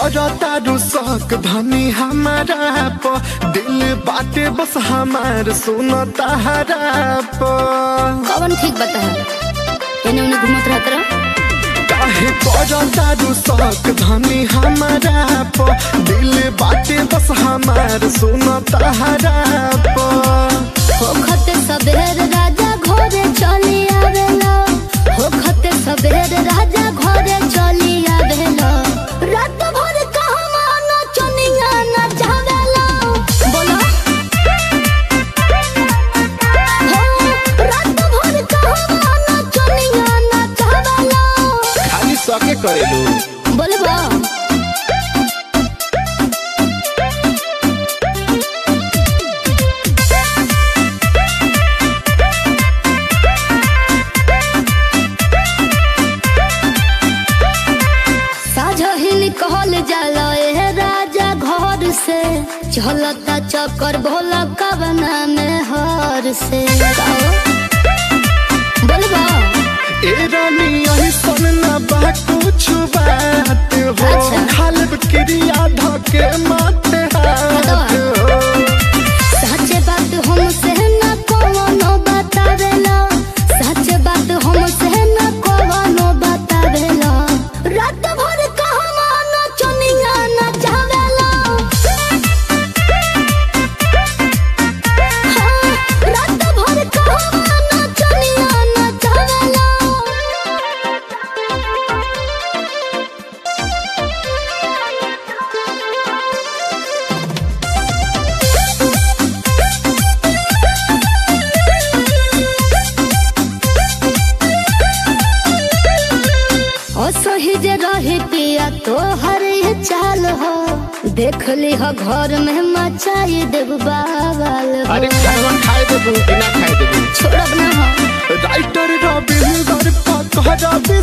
तारू शौक धनी हमारा प दिल बाटे बस हमार सुन तारा प कौन ठीक बता एने उन्हें घूमत रहत रह काहे कर तारू शौक धनी हमारा प दिल बाटे बस हमार सुन तारा प होखते सबेर राजा घरे चली आवेला होखते सबेर राजा घरे चली आवेला रात भर कहवा नचनिया नचावेला बोलो हो रात भर कहवा नचनिया नचावेला खाली सके करेलू बोलबा साझहिन कहल जाला ए राजा घर से चलता चक्कर भोला कवना में हर से बोलबा ए रानी यही सन ना बा कुछ बात हो अच्छा। खालब क्रिया धके माथे हाथ हो सच बात हमसे न कोनो बतावेला सच बात हमसे न कोनो बतावेला रात भर कहवा नचनिया नचावेला हाँ, रात भर कहवा नचनिया नचावेला असही जे रही पिया तो हर ये चाल हो देख ली हो घर में मचाई देव बावल हो अरे खाना खाए देबू कि ना खाए देबू छोड़ब ना हो राइटर रविंदर पकड़